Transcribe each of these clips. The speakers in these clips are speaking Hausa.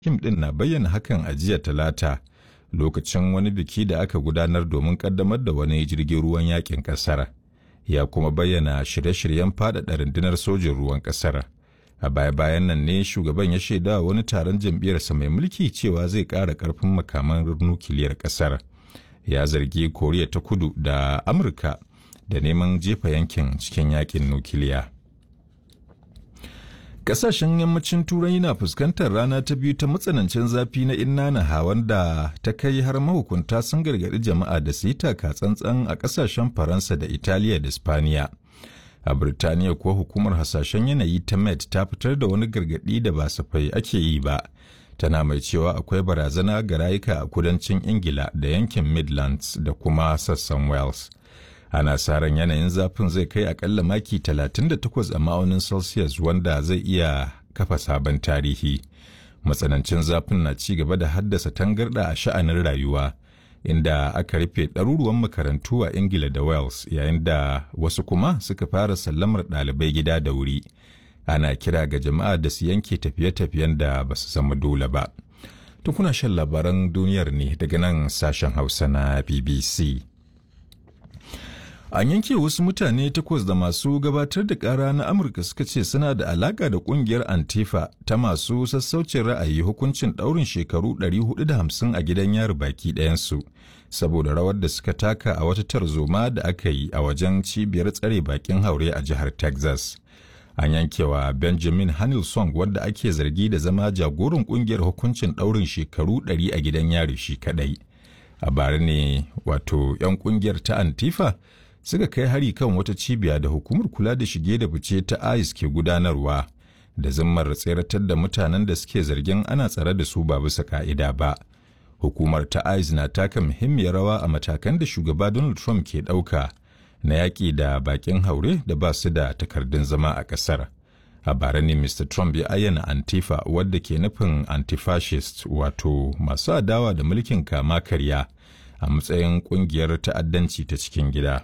Kim ɗin na bayyana hakan a jiya talata lokacin wani biki da aka gudanar domin ƙaddamar da wani jirgin ruwan yakin ƙasar. Ya kuma bayyana shirye-shiryen faɗaɗa rundunar sojin ruwan ƙasar. A baya-bayan nan ne shugaban ya shaida wani taron jam'iyyarsa mai mulki cewa zai ƙara ƙarfin makaman nukiliyar ƙasar. Ya zargi Koriya ta kudu da Amurka da neman jefa yankin cikin yakin nukiliya. Ƙasashen yammacin Turai na fuskantar rana ta biyu ta matsanancin zafi na inna na hawan da ta kai har mahukunta sun gargaɗi jama'a da su yi taka tsantsan a ƙasashen Faransa da Italiya da Spaniya. A Birtaniya kuwa hukumar hasashen yanayi ta Met ta fitar da wani gargaɗi da ba safai ake yi ba. Tana mai cewa akwai barazana ga rayuka a kudancin Ingila da yankin Midlands da kuma sassan Wales. ana sa ran yanayin zafin zai kai akalla maki 38 a ma'aunin celsius wanda zai iya kafa sabon tarihi matsanancin zafin na ci gaba da haddasa tangarda a sha'anin rayuwa inda aka rufe ɗaruruwan makarantu a ingila da wales yayin da wasu kuma suka fara sallamar ɗalibai gida da wuri ana kira ga jama'a da su yanke tafiye-tafiyen da ba su zama dole ba tukuna shan labaran duniyar ne daga nan sashen hausa na bbc An yanke wasu mutane takwas da masu gabatar da ƙara na Amurka suka ce suna da alaƙa da ƙungiyar Antifa ta masu sassaucin ra'ayi hukuncin ɗaurin shekaru 450 a gidan yari baki ɗayansu, saboda rawar da suka taka a wata tarzoma da aka yi a wajen cibiyar tsare bakin haure a jihar Texas. An yankewa Benjamin Hanilson wadda ake zargi da zama jagoran ƙungiyar hukuncin ɗaurin shekaru 100 a gidan yari shi kaɗai. A bara ne wato 'yan ƙungiyar ta Antifa suka kai hari kan wata cibiya da hukumar kula da shige da fice ta ICE ke gudanarwa da zimmar tseratar da mutanen da suke zargin ana tsare da su ba bisa ka'ida ba. Hukumar ta ICE na taka muhimmiyar rawa a matakan da shugaba Donald Trump ke ɗauka na yaƙi da baƙin haure da ba su da takardun zama a ƙasar. A bara ne Mr. Trump ya ayyana Antifa wadda ke nufin antifascist wato masu adawa da mulkin kama karya a matsayin ƙungiyar ta'addanci ta cikin gida.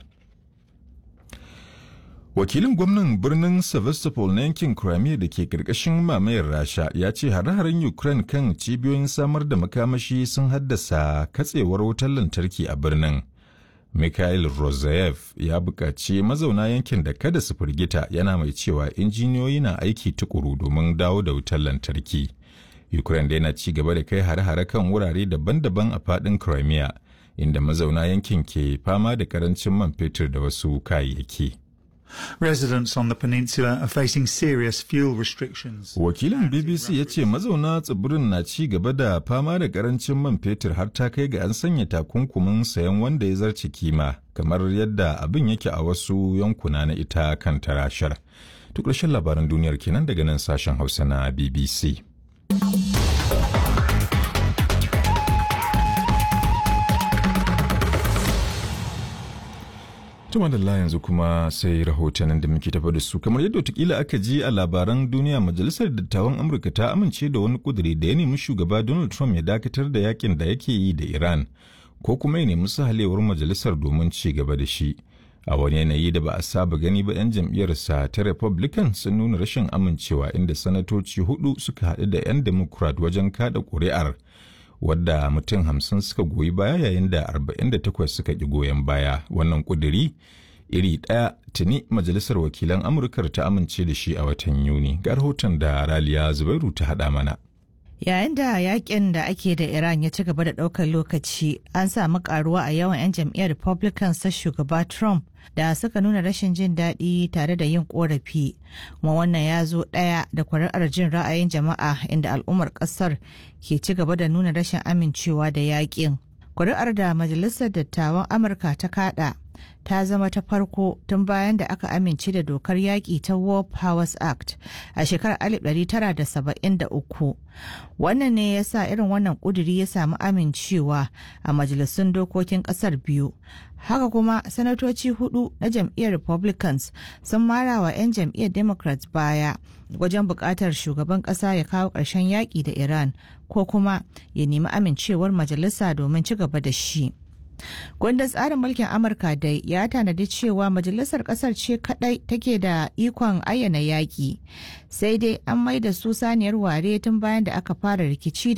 Wakilin gwamnan birnin Sevastopol na yankin Crimea da ke ƙarƙashin mamayar Rasha ya ce hare-haren Ukraine kan cibiyoyin samar da makamashi sun haddasa katsewar wutar lantarki a birnin. Mikhail Rozayev ya buƙaci mazauna yankin da kada su firgita yana mai cewa injiniyoyi na aiki tukuru domin dawo da wutar lantarki. Ukraine da yana ci gaba da kai hare-hare kan wurare daban-daban a faɗin Crimea, inda mazauna yankin ke fama da karancin man fetur da wasu kayayyaki. Residents on the peninsula are facing serious fuel restrictions. Wakilin BBC ya ce mazauna tsibirin na ci gaba da fama da karancin man fetur har ta kai ga an sanya takunkumin sayan wanda ya zarce kima kamar yadda abin yake a wasu yankuna na ita kan tarashar. Duk ƙarshen labaran duniyar kenan daga nan sashen Hausa na BBC. Tuma da yanzu kuma sai rahotannin da muke tafa da su kamar yadda watakila aka ji a labaran duniya majalisar dattawan Amurka ta amince da wani kuduri da ya nemi shugaba Donald Trump ya dakatar da yakin da yake yi da Iran ko kuma ya nemi sahalewar majalisar domin ci gaba da shi. A wani yanayi da ba a saba gani ba 'yan jam'iyyarsa ta Republican sun nuna rashin amincewa inda sanatoci hudu suka haɗu da 'yan Democrat wajen kada ƙuri'ar wadda mutum hamsin suka goyi baya yayin da 48 suka ƙi goyon baya wannan ƙuduri iri ɗaya tuni majalisar wakilan amurkar ta amince da shi a watan yuni ga rahoton da raliya zubairu ta haɗa mana yayin da yakin da ake da iran ya ci gaba da ɗaukar lokaci an samu karuwa a yawan 'yan jam'iyyar republicans ta shugaba trump da suka nuna rashin jin daɗi tare da yin korafi kuma wannan ya zo ɗaya da kuri'ar jin ra'ayin jama'a inda al'ummar ƙasar ke ci gaba da nuna rashin amincewa da yakin kuri'ar da majalisar dattawan amurka ta kada ta zama ta farko tun bayan da aka amince da dokar yaƙi ta War Powers Act a shekarar 1973. Wannan ne ya sa irin wannan ƙuduri ya samu amincewa a majalisun dokokin ƙasar biyu. Haka kuma sanatoci hudu na jam'iyyar Republicans sun mara wa 'yan jam'iyyar Democrats baya wajen buƙatar shugaban ƙasa ya kawo ƙarshen yaƙi da Iran ko kuma ya nemi amincewar majalisa domin ci gaba da shi. Kundin tsarin mulkin Amurka dai ya tanadi cewa majalisar kasar ce kadai take da ikon ayyana yaƙi. Sai dai an maida su saniyar ware tun bayan da aka fara rikici da